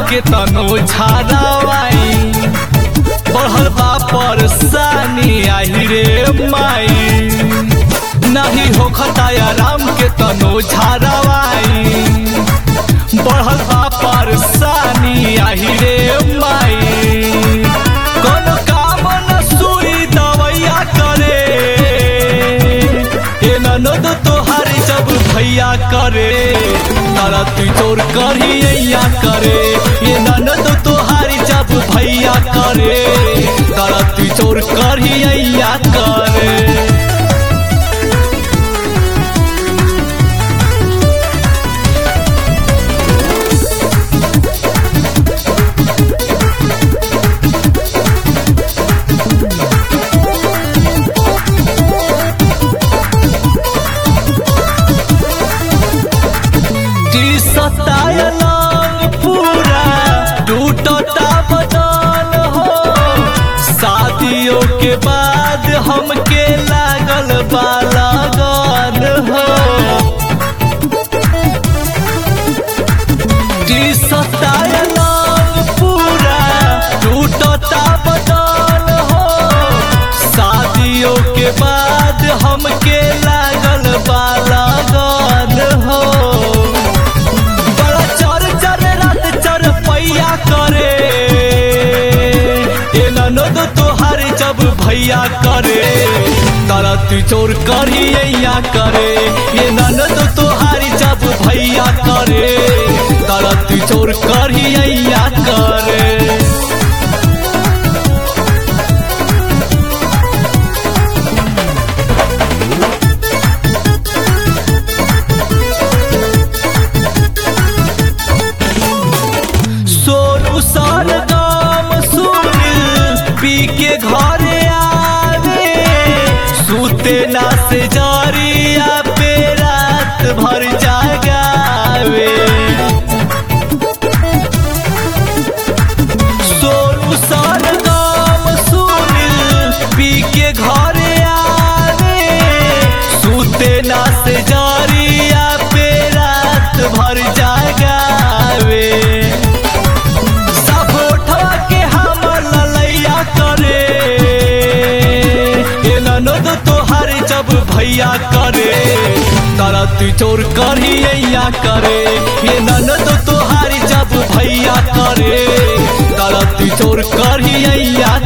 के तनो झारावाई बढ़ल बा परेशानी आही रे माई नहीं हो खताया राम के तनो झारावाई बढ़ल बा परेशानी आही रे माई कोनो काम न सुई दवैया करे ए ननद तोहार जब भैया करे तारा तू तोर करिया करे ये ननद तोहार जब भैया करे तारा तू तोर करिया करे जी सतायलन पूरा टूटता बदन हो शादियों के बाद हमके लागल बा लगन हो जी सतायलन पूरा टूटता बदन हो शादियों के बाद हमके लागल बा लगन हो बड़ा चर चर रात चर पैया करे ए ननद तोहार जब भैया करे तारा तू चोर करिया करे ये ननद तोहार जब भैया करे तारा तू चोर करिया करे सोनू सार गाम सुनिल पी के घरे आवे सूते ना से जारिया पे रात भर जागावे सोनू सार गाम सुनिल पी के घरे आवे सूते ना से जारिया पे रात भर जागावे सब उठवा के हमर ललैया करे ए ननद तोहार जब भैया करे तारा तू चोर करिया करे ये ननद तोहार जब भैया करे तारा तू चोर करिया